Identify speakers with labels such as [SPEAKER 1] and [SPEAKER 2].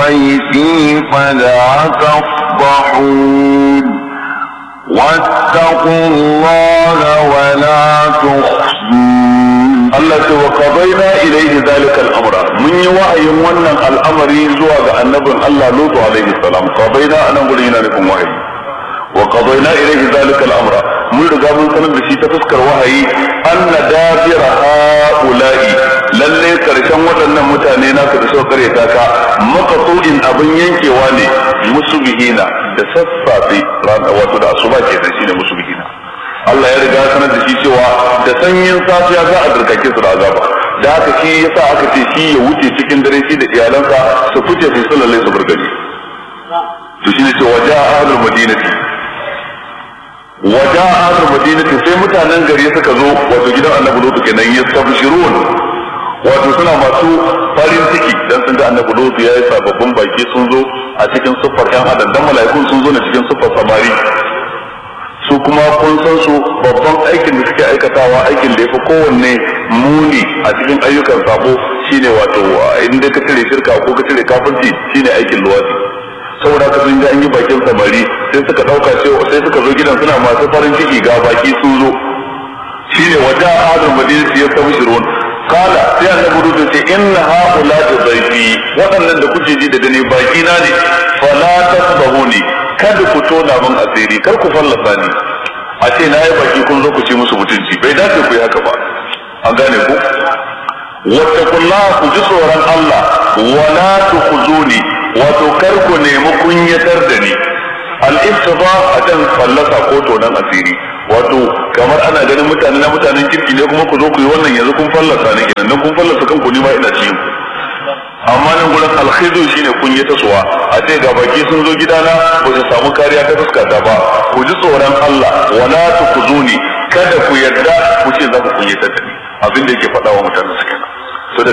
[SPEAKER 1] ضيفي فلا تفضحون واتقوا الله ولا تخزون
[SPEAKER 2] Allah ce wa qadayna ilayhi zalika al-amra mun yi wa'ayin wannan al'amari zuwa ga annabin Allah Lutu alaihi salam qadayna anan gurin yana nufin wahayi wa qadayna ilayhi zalika al-amra mun riga mun sanar da shi ta fuskar wahayi anna dabira haula'i lalle karshen waɗannan mutane naka da suka kare ta ka maqtu'in abin yankewa ne musubihina da sassafe wato da asuba ke da shi ne musubihina Allah ya riga sanar da shi cewa da sanyin safiya za a dirkake su da azaba da haka shi yasa aka ce shi ya wuce cikin dare shi da iyalansa su fice su sallale su burgani to shine ce waja ahlul madinati waja ahlul madinati sai mutanen gari suka zo wato gidan annabi lutu kenan yastabshirun wato suna masu farin ciki dan sun ga annabi lutu yayi sababbin baki sun zo a cikin siffar yan adam dan mala'ikun sun zo ne cikin siffar samari su kuma kun san su babban aikin da suke aikatawa aikin da ya fi kowanne muni a cikin ayyukan sabo shine wato inda ka cire shirka ko ka cire kafirci shine aikin luwadi saboda haka sun ga an yi bakin samari sai suka dauka cewa sai suka zo gidan suna masu farin ciki ga baki sun zo shine wata adul madinati ya samu shirun kala sai annabi rudu ce inna haula dhaifi waɗannan da kuke ji da gani baki na ne fala tasbahuni kada ku tona min asiri kar ku fallasa ni a ce na yi baki kun zo ku ce musu mutunci bai dace ku yi haka ba an gane ku wattaqullaha ku ji tsoron Allah wala tukhzuni wato kar ku nemi kunyatar da ni al-iftida akan fallasa ko tonan asiri wato kamar ana ganin mutane na mutanen kirki ne kuma ku zo ku yi wannan yanzu kun fallasa ne kenan dan kun fallasa kanku ni ma ina cikin ku amma nan gurin alkhizu shine kun yi tasowa a ce ga baki sun zo gidana ba su samu kariya ta fuskata ba ku ji tsoron Allah wala tukuzuni kada ku yarda ku ce za ku kunyatar da ni abin da yake faɗa wa mutanen su kenan